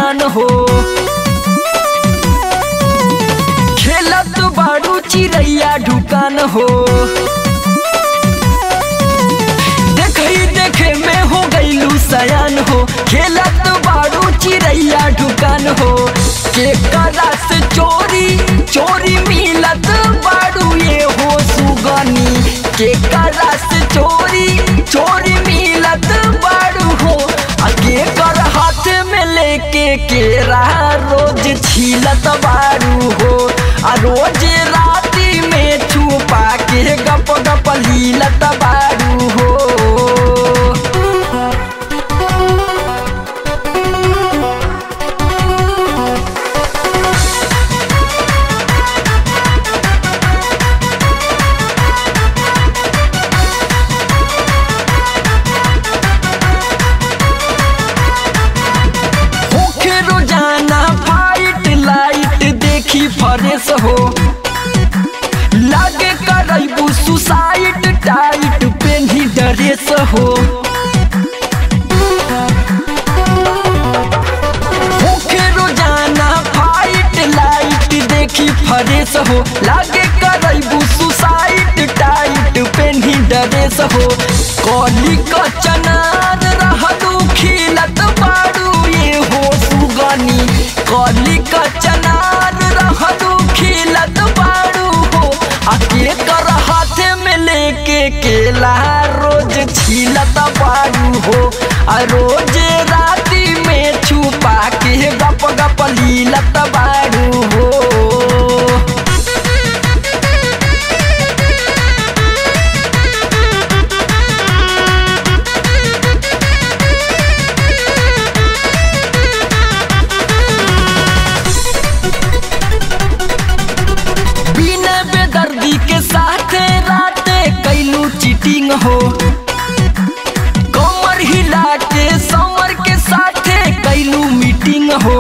सयान हो खेलत बाड़ू चिड़ैया ढुकान हो देखई देखे में हो गईलू सयान हो खेलत बाड़ू चिड़ैया ढुकान हो के करा से चोरी चोरी मिलत बाड़ू ये हो सुगनी के करा से चोरी चोरी मिलत बाड़ू हो आगे कर हाथ में लेके केरा रोज छीलत बाड़ू हो आ रोज राती में छुपा के गप गप लीलत बाड़ू हो होखे रोजाना फाइट लाइट देखी फरेस हो लागे करैबू सुसाइड टाइट पेन्ही ड्रेस हो होखे रोजाना फाइट लाइट देखी फरेस हो लागे करैबू सुसाइड टाइट पेन्ही ड्रेस हो कली क चनार रहलू खिलत बाड़ू ये हो सुगनी कली क चनार रहलू खिलत बाड़ू हो आ के कर हाथ में लेके केला रोज छीलत बाड़ू हो आ रोज राती में छुपा के गप गप लीलत बाड़ू हो बिना बेदर्दी के साथ राते कैलू चीटिंग हो कमर हिला के समर के साथे कैलू मीटिंग हो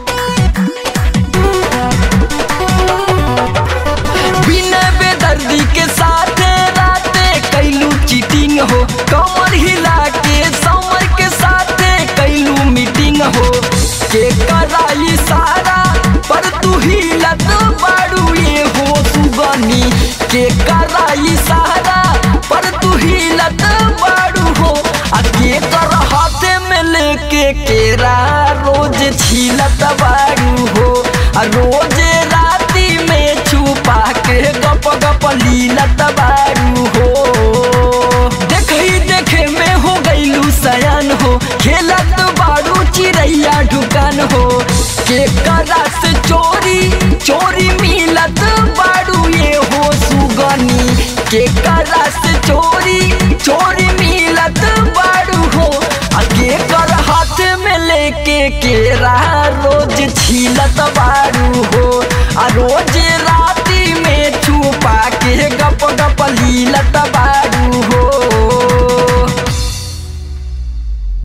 बिना बेदर्दी के साथ राते कैलू चीटिंग हो कमर हिला के समर के साथे कैलू मीटिंग हो के कराई सारा पर तू हिलत बाड़ू ये हो सुगनी के कराई सारा पर तू हिलत बाड़ू हो आ के कर हाथ में लेके केरा रोज छीलत बाड़ू हो आ रोज राती में छुपा के गप गप लीलत बाड़ू हो देखई देखे में हो गईलू सयान हो खेलत बाड़ू चिड़ैया ढुकान हो के करा से चोरी चोरी मिलत बाड़ू ये हो सुगनी के करा से चोरी चोरी मिलत बाड़ू हो आ के कर हाथ में लेके केरा रोज छीलत बाड़ू हो आ रोज राती में छुपा के गप गप लीलत बाड़ू हो